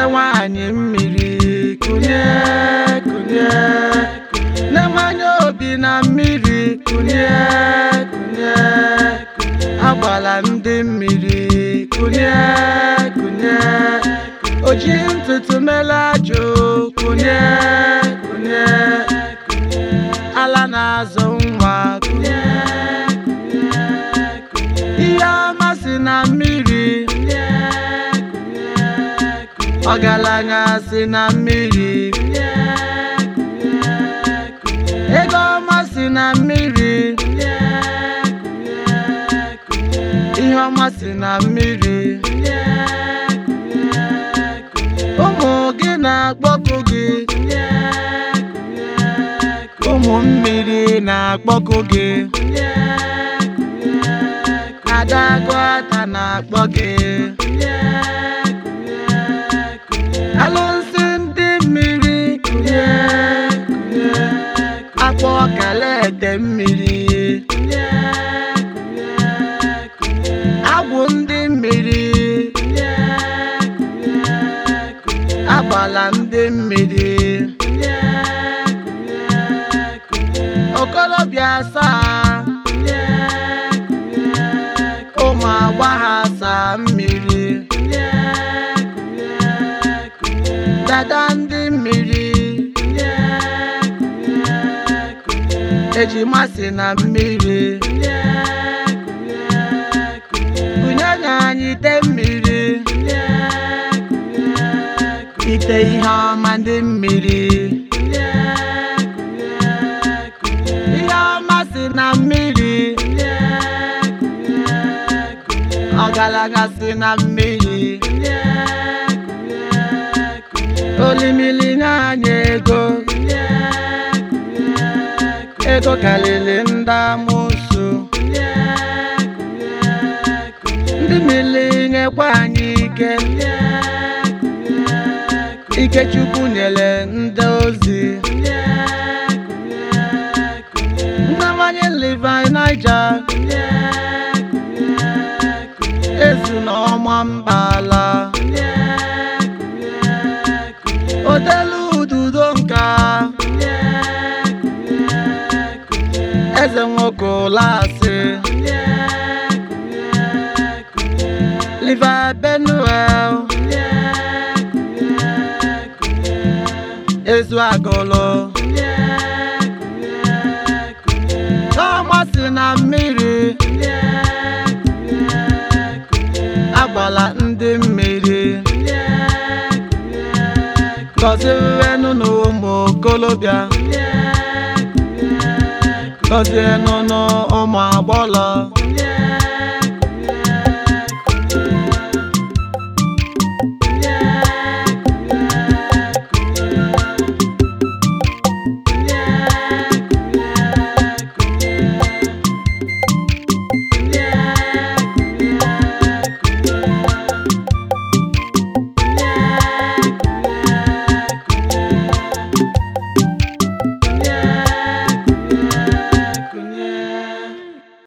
nwanyị mmiri kunye kunye na-emanye obi na mmiri kunye kunye agbala ndị mmiri kunye kunye oji ntutu mela ajụ kunye kunye ala na-azụ nwa kunye ihe ọma si na mmiri ọgaranya si na mmiri ego ọma si na mmiri ihe ọma si na mmiri ụmụ gị na-akpọku gị ụmụ mmiri na-akpọku gị adagụata na-akpọ gị alụsị ndị mmiri kunye kunye akpọ kalete mmiri agwụ ndị mmiri agbala ndị mmiri okolobịa asaa ụmụ agbọghọ asaa mmiri dada ndị mmiri ejima si na mmiri bunyenye anyị ite mmiri ite ihe ọma ndị mmiri ihe ọma si na mmiri ọgaranya si na mmiri olimili nye anyị ego ego karịrị ndị amụsụ ndị mmiri nyekwa anyị ike ike chukwu nyere ndị ozi ndawanye Levi Niger ezu na ọma mbala odelu ududo nka eze nwoke ụlasị Levi Benuel ezu agụlụ ọma si na mmiri agbala ndị mmiri gọzienụ n'ụmụ okolobịa gọzienụ n'ụmụ agbọlọ